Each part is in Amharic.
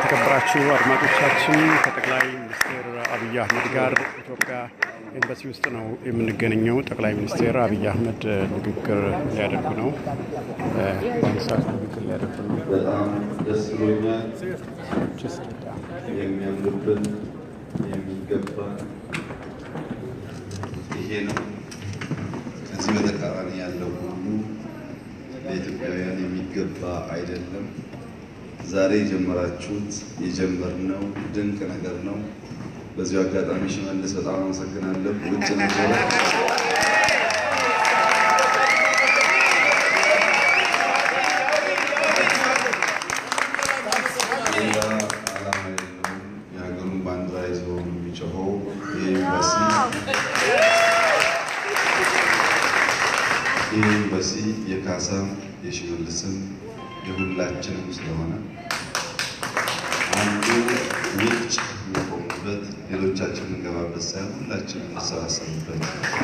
የተከበራችሁ አድማጮቻችን ከጠቅላይ ሚኒስትር አብይ አህመድ ጋር ኢትዮጵያ ኤምባሲ ውስጥ ነው የምንገኘው። ጠቅላይ ሚኒስትር አብይ አህመድ ንግግር ሊያደርጉ ነው። በአሁኑ ሰዓት ንግግር ሊያደርጉ ነው። በጣም ደስ ብሎኛል። የሚያምርብን የሚገባ ይሄ ነው። ከዚህ በተቃራኒ ያለው ሁሉ ለኢትዮጵያውያን የሚገባ አይደለም። ዛሬ የጀመራችሁት የጀመርነው ድንቅ ነገር ነው። በዚሁ አጋጣሚ ሽመልስ በጣም አመሰግናለሁ። ውጭ ነበረ ሌላ ዓላማ የለውም። የሀገሩን ባንዲራ ይዞ የሚጮኸው ይህ ኤምባሲ ይህ ኤምባሲ የካሳም የሽመልስም የሁላችንም ስለሆነ አንዱ ውጭ የሚቆሙበት ሌሎቻችን የምንገባበት ሳይሆን ሁላችን የምንሰባሰብበት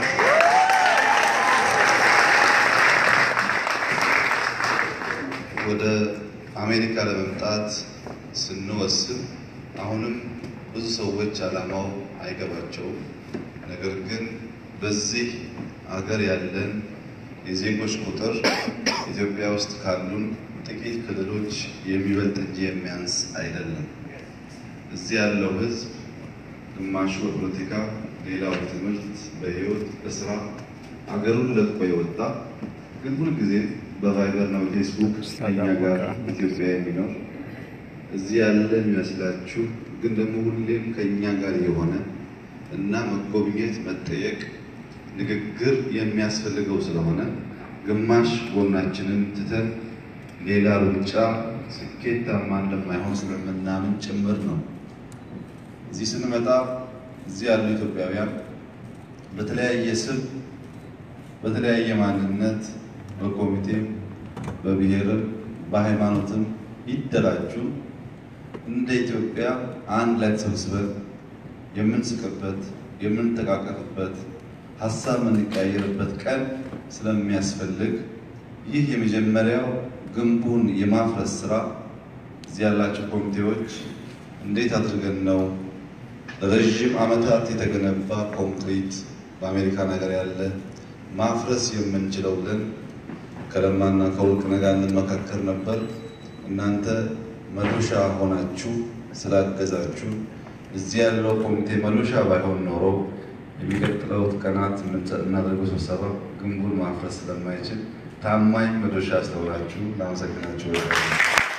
ወደ አሜሪካ ለመምጣት ስንወስን አሁንም ብዙ ሰዎች ዓላማው አይገባቸውም። ነገር ግን በዚህ አገር ያለን የዜጎች ቁጥር ኢትዮጵያ ውስጥ ካሉን ጥቂት ክልሎች የሚበልጥ እንጂ የሚያንስ አይደለም። እዚህ ያለው ሕዝብ ግማሹ በፖለቲካ፣ ሌላው በትምህርት፣ በሕይወት፣ በስራ አገሩን ለቆ የወጣ ግን ሁልጊዜ በቫይበር ነው ፌስቡክ ከኛ ጋር ኢትዮጵያ የሚኖር እዚህ ያለ የሚመስላችሁ ግን ደግሞ ሁሌም ከእኛ ጋር የሆነ እና መጎብኘት፣ መጠየቅ፣ ንግግር የሚያስፈልገው ስለሆነ ግማሽ ጎናችንን ትተን ሌላ ሩጫ ስኬታማ እንደማይሆን ስለምናምን ጭምር ነው። እዚህ ስንመጣ እዚህ ያሉ ኢትዮጵያውያን በተለያየ ስም በተለያየ ማንነት በኮሚቴም በብሔርም በሃይማኖትም ይደራጁ እንደ ኢትዮጵያ አንድ ላይ ተሰብስበን የምንስቅበት የምንተቃቀፍበት ሀሳብ የምንቀያየርበት ቀን ስለሚያስፈልግ ይህ የመጀመሪያው ግንቡን የማፍረስ ስራ እዚህ ያላቸው ኮሚቴዎች እንዴት አድርገን ነው ረዥም ዓመታት የተገነባ ኮንክሪት በአሜሪካ ነገር ያለ ማፍረስ የምንችለው ብለን ከለማና ከወርቅነህ ጋር እንመካከር ነበር። እናንተ መዶሻ ሆናችሁ ስላገዛችሁ እዚህ ያለው ኮሚቴ መዶሻ ባይሆን ኖሮ የሚቀጥለው ቀናት የምናደርገው ስብሰባ ግንቡን ማፍረስ ስለማይችል ታማኝ መዶሻ ስለሆናችሁ ላመሰግናችሁ እወዳለሁ።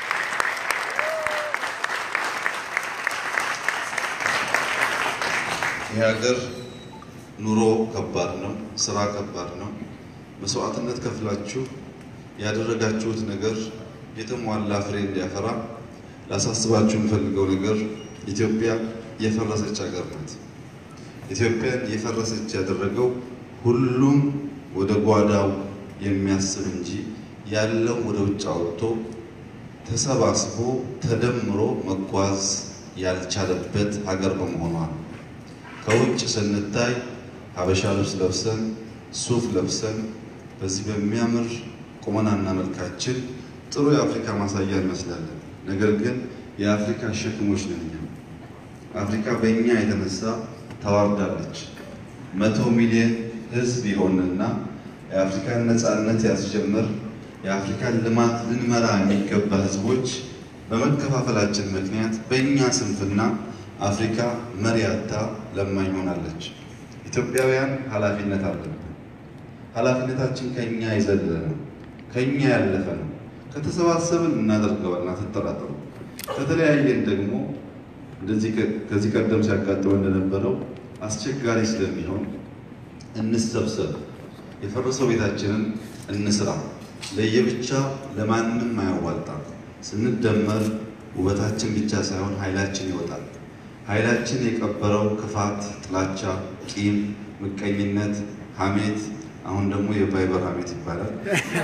ይህ ሀገር ኑሮ ከባድ ነው፣ ስራ ከባድ ነው። መስዋዕትነት ከፍላችሁ ያደረጋችሁት ነገር የተሟላ ፍሬ እንዲያፈራ ላሳስባችሁ የምፈልገው ነገር ኢትዮጵያ የፈረሰች ሀገር ናት። ኢትዮጵያን የፈረሰች ያደረገው ሁሉም ወደ ጓዳው የሚያስብ እንጂ ያለው ወደ ውጭ አውጥቶ ተሰባስቦ ተደምሮ መጓዝ ያልቻለበት ሀገር በመሆኗ ነው። ከውጭ ስንታይ ሀበሻ ልብስ ለብሰን ሱፍ ለብሰን በዚህ በሚያምር ቁመናና መልካችን ጥሩ የአፍሪካ ማሳያ እንመስላለን። ነገር ግን የአፍሪካ ሸክሞች ነን እኛ። አፍሪካ በእኛ የተነሳ ተዋርዳለች። መቶ ሚሊዮን ሕዝብ የሆንና የአፍሪካን ነፃነት ያስጀምር የአፍሪካን ልማት ልንመራ የሚገባ ሕዝቦች በመከፋፈላችን ምክንያት በእኛ ስንፍና አፍሪካ መሪ አጥታ ለማኝ ሆናለች። ኢትዮጵያውያን ኃላፊነት አለን። ኃላፊነታችን ከኛ የዘለለ ነው፣ ከኛ ያለፈ ነው። ከተሰባሰብን እናደርገዋልና አትጠራጠሩ። ከተለያየን ደግሞ እንደዚህ ከዚህ ቀደም ሲያጋጥመው እንደነበረው አስቸጋሪ ስለሚሆን እንሰብሰብ፣ የፈረሰው ቤታችንን እንስራ። ለየብቻ ለማንም አያዋጣም። ስንደመር ውበታችን ብቻ ሳይሆን ኃይላችን ይወጣል። ኃይላችን የቀበረው ክፋት፣ ጥላቻ፣ ቂም፣ ምቀኝነት፣ ሐሜት አሁን ደግሞ የቫይበር ሐሜት ይባላል።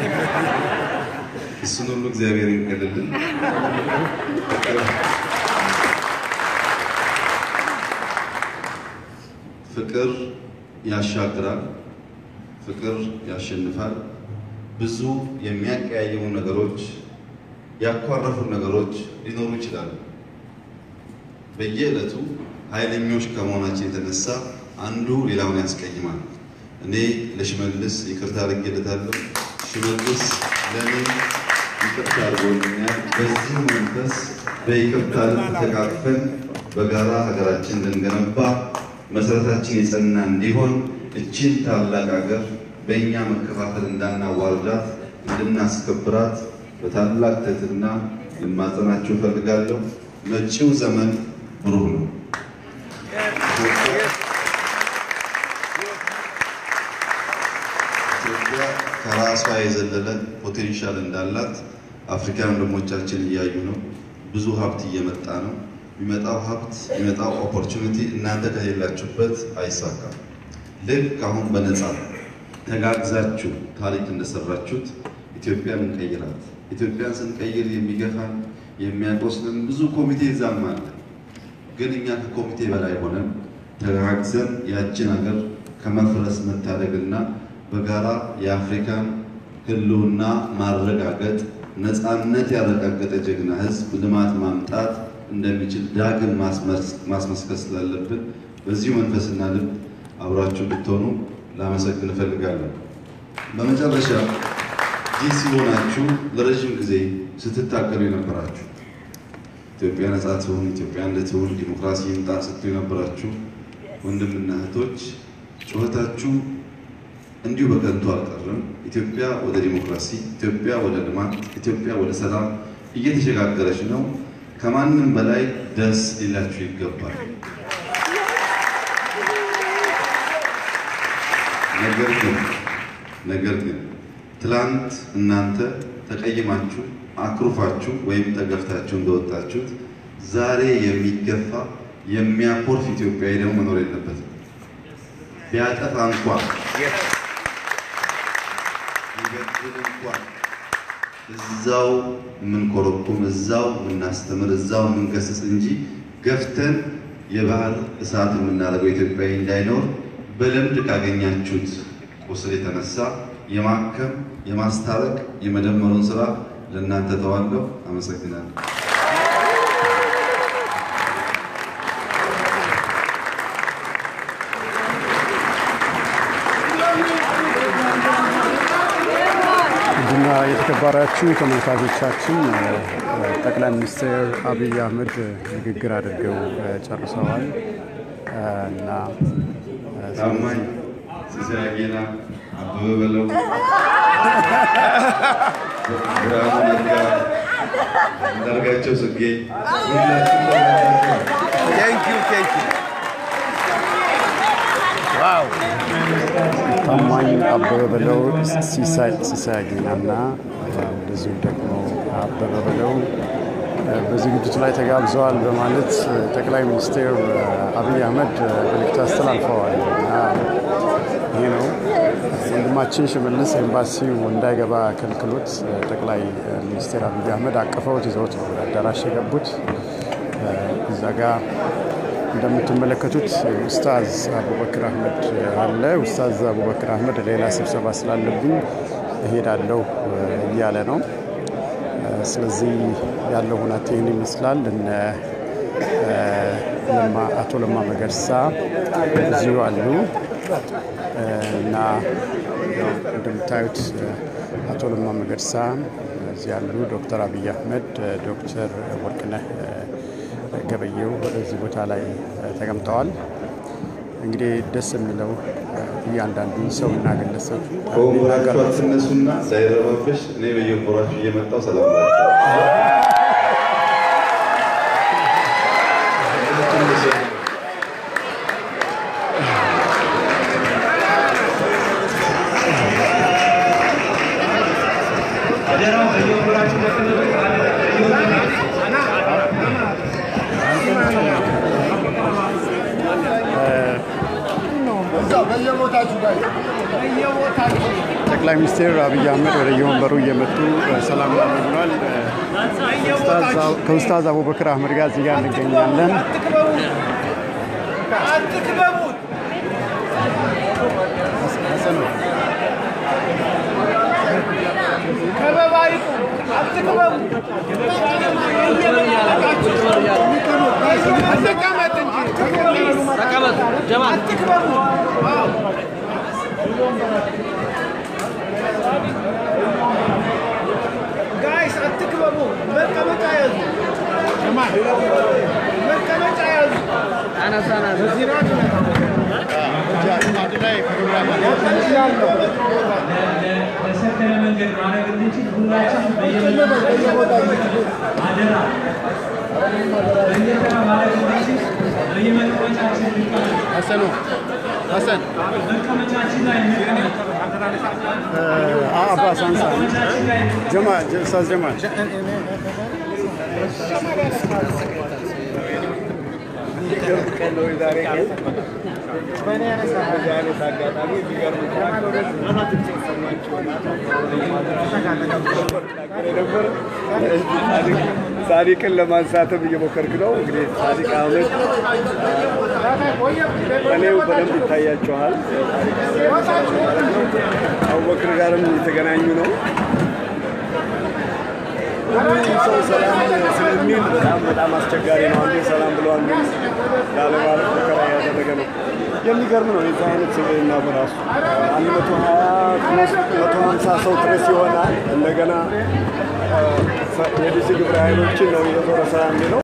እሱን ሁሉ እግዚአብሔር ይንቀልልን። ፍቅር ያሻግራል። ፍቅር ያሸንፋል። ብዙ የሚያቀያየሙ ነገሮች ያኳረፉ ነገሮች ሊኖሩ ይችላሉ። በየዕለቱ ኃይለኞች ከመሆናችን የተነሳ አንዱ ሌላውን ያስቀይማል። እኔ ለሽመልስ ይቅርታ አድርጌለታለሁ። ሽመልስ ለእኔ ይቅርታ አድርጎልኛል። በዚህ መንፈስ በይቅርታ ልብ ተቃቅፈን በጋራ ሀገራችን ልንገነባ መሰረታችን የጸና እንዲሆን እችን ታላቅ ሀገር በእኛ መከፋፈል እንዳናዋርዳት እንድናስከብራት በታላቅ ትህትና ልማጸናችሁ እፈልጋለሁ። መጪው ዘመን ብሩህ ነው። ኢትዮጵያ ከራሷ የዘለለ ፖቴንሻል እንዳላት አፍሪካን ወንድሞቻችን እያዩ ነው። ብዙ ሀብት እየመጣ ነው። የሚመጣው ሀብት የሚመጣው ኦፖርቹኒቲ እናንተ ከሌላችሁበት አይሳካም። ልክ አሁን በነፃ ተጋግዛችሁ ታሪክ እንደሰራችሁት ኢትዮጵያን እንቀይራት። ኢትዮጵያን ስንቀይር የሚገፋን የሚያቆስልን ብዙ ኮሚቴ እዛም አለ። ግን እኛ ከኮሚቴ በላይ ሆነን ተጋግዘን ያችን ሀገር ከመፍረስ መታደግና በጋራ የአፍሪካን ሕልውና ማረጋገጥ ነፃነት ያረጋገጠ ጀግና ሕዝብ ልማት ማምጣት እንደሚችል ዳግም ማስመስከር ስላለብን በዚሁ መንፈስና ልብ አብራችሁ እንድትሆኑ ላመሰግን እፈልጋለሁ። በመጨረሻ ዲሲ ሆናችሁ ለረዥም ጊዜ ስትታገሉ የነበራችሁ ኢትዮጵያ ነጻ ትሁን፣ ኢትዮጵያ እንድትሁን፣ ዲሞክራሲ ይምጣ ስትሉ የነበራችሁ ወንድምና እህቶች ጩኸታችሁ እንዲሁ በከንቱ አልቀርም። ኢትዮጵያ ወደ ዲሞክራሲ፣ ኢትዮጵያ ወደ ልማት፣ ኢትዮጵያ ወደ ሰላም እየተሸጋገረች ነው። ከማንም በላይ ደስ ሊላችሁ ይገባል። ነገር ግን ነገር ግን ትላንት እናንተ ተቀይማችሁ አክሩፋችሁ ወይም ተገፍታችሁ እንደወጣችሁት ዛሬ የሚገፋ የሚያኮርፍ ኢትዮጵያዊ ደግሞ መኖር የለበትም። ቢያጠፋ እንኳን ቢበድል እንኳን እዛው የምንኮረኩም እዛው የምናስተምር እዛው የምንገስጽ እንጂ ገፍተን የባህር እሳት የምናደርገው ኢትዮጵያዊ እንዳይኖር በልምድ ካገኛችሁት ቁስል የተነሳ የማከም የማስታረቅ የመደመሩን ስራ ለእናንተ ተዋለሁ። አመሰግናለሁ። ውድና የተከበራችሁ ተመልካቾቻችን ጠቅላይ ሚኒስትር አብይ አህመድ ንግግር አድርገው ጨርሰዋል እና ታማኝ ሲሳይ አጌና፣ አበበ በለው፣ ብርሃኑ ነጋ፣ አንዳርጋቸው ጽጌ ታማኝ አበበ በለው፣ ሲሳይ አጌናና እንደዚሁም ደግሞ አበበ በለው በዝግጅቱ ላይ ተጋብዘዋል በማለት ጠቅላይ ሚኒስትር አብይ አህመድ መልእክት አስተላልፈዋል እና ይሄ ነው ወንድማችን ሽመልስ ኤምባሲው እንዳይገባ ከልክሎት ጠቅላይ ሚኒስትር አብይ አህመድ አቅፈውት ይዘውት ነው ወደ አዳራሽ የገቡት። እዛ ጋ እንደምትመለከቱት ኡስታዝ አቡበክር አህመድ አለ። ኡስታዝ አቡበክር አህመድ ሌላ ስብሰባ ስላለብኝ እሄዳለሁ እያለ ነው። ስለዚህ ያለው ሁኔታ ይህን ይመስላል። እነ አቶ ለማ መገርሳ እዚሁ አሉ እና እንደምታዩት አቶ ለማ መገርሳ እዚህ ያሉ፣ ዶክተር አብይ አህመድ፣ ዶክተር ወርቅነህ ገበየው እዚህ ቦታ ላይ ተቀምጠዋል። እንግዲህ ደስ የሚለው እያንዳንዱ ሰው እና ግለሰብ ከወንበራችሁ አትነሱና ሳይረባበሽ እኔ በየወንበራችሁ እየመጣሁ ሰላም ላቸዋል። ጠቅላይ ሚኒስትር አብይ አህመድ ወደ የወንበሩ እየመጡ ሰላም ብሏል። ከኡስታዝ አቡበክር አህመድ ጋር እዚህ ጋር እንገኛለን። ከበባ ይቁም፣ አትክበቡ። ጋይስ አትክበቡ። መቀመጫ ያዙ። መቀመጫ ያዙ። በሰከነ መንገድ ማድረግ እንድንችል ሁላችንም በየቦታው አደራ በየተራ ማድረግ እንድንችል በየመቀመጫችን እንቀመጥ። ሀሰኑ ሀሰን መቀመጫችን ላይ እንቀመጥ። አባስ አንሳ መቀመጫችን ላይ እንቀመጥ። ጀማል ኡስታዝ ጀማል ሳዲቅን ለማንሳትም እየሞከርክ ነው። እንግዲህ ሳዲቅ አህመድ እኔው በደንብ ይታያቸዋል። አቡበክር ጋርም የተገናኙ ነው። ሁሉም ሰው ሰላም ስለሚል በጣም በጣም አስቸጋሪ ነው። አንዴ ሰላም ብሎ አንዱ ላለማለት ሙከራ ያደረገ ነው። የሚገርም ነው። የዚህ አይነት ስብዕና በራሱ አንድ መቶ ሀያ መቶ ሀምሳ ሰው ድረስ ይሆናል። እንደገና የዲሲ ግብረ ኃይሎችን ነው የዞረ ስራ የሚለው